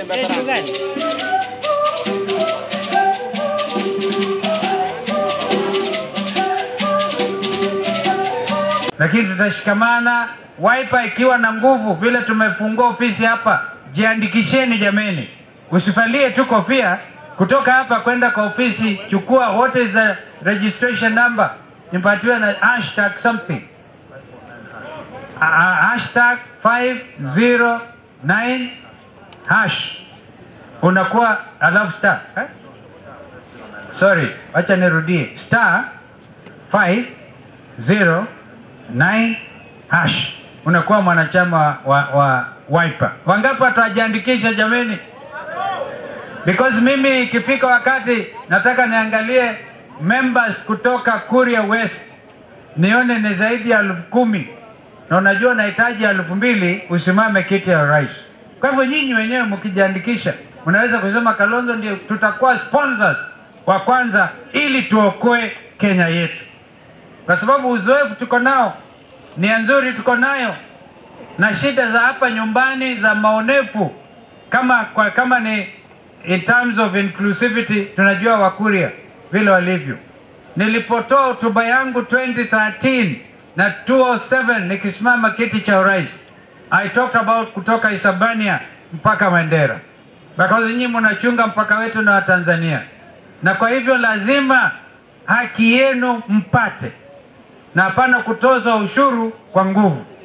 Kitu gani? lakini tutashikamana. Wiper ikiwa na nguvu vile tumefungua ofisi hapa, jiandikisheni jameni, usifalie tu kofia kutoka hapa kwenda kwa ofisi. Chukua what is the registration number, nipatiwe na hashtag something Ah, ah, hashtag 509 hash unakuwa alafu star eh? sorry, wacha nirudie star 509 hash unakuwa mwanachama wa, wa Wiper. Wangapi watajiandikisha jameni? Because mimi ikifika wakati nataka niangalie members kutoka Kuria West nione ni zaidi ya elfu kumi na unajua nahitaji elfu mbili usimame kiti ya rais. Kwa hivyo nyinyi wenyewe mkijiandikisha, mnaweza kusema Kalonzo ndio tutakuwa sponsors wa kwanza ili tuokoe Kenya yetu, kwa sababu uzoefu tuko nao, nia nzuri tuko nayo, na shida za hapa nyumbani za maonefu kama, kwa, kama ni in terms of inclusivity, tunajua Wakuria vile walivyo. Nilipotoa hotuba yangu 2013 na 207 nikisimama kiti cha urais, I talked about kutoka Isabania mpaka Mandera, because nyinyi mnachunga mpaka wetu na Watanzania, na kwa hivyo lazima haki yenu mpate, na hapana kutozwa ushuru kwa nguvu.